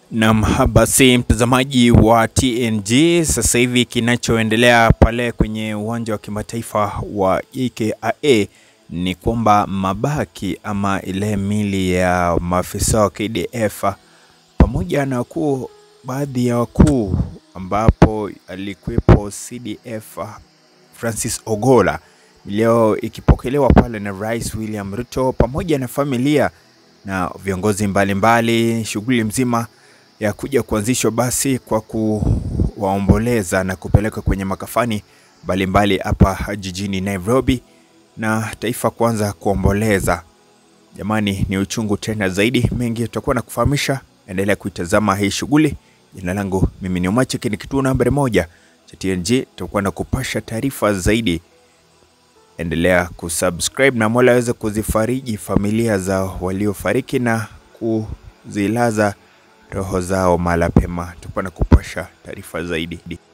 Nam, basi mtazamaji wa TNG, sasa hivi kinachoendelea pale kwenye uwanja wa kimataifa wa JKIA ni kwamba mabaki ama ile mili ya maafisa wa KDF pamoja na wakuu, baadhi ya wakuu ambapo alikuwepo CDF Francis Ogola leo ikipokelewa pale na Rais William Ruto pamoja na familia na viongozi mbalimbali, shughuli mzima ya kuja kuanzishwa basi kwa kuwaomboleza na kupeleka kwenye makafani mbalimbali hapa jijini Nairobi na taifa kuanza kuomboleza. Jamani, ni uchungu tena zaidi. Mengi tutakuwa na kufahamisha, endelea kuitazama hii shughuli. Jina langu mimi ni Omacheki, ni kituo nambari moja cha TNG. Tutakuwa na kupasha taarifa zaidi. Endelea kusubscribe na Mola aweze kuzifariji familia za waliofariki na kuzilaza roho zao mahala pema. Tutakuwa na kupasha taarifa zaidi.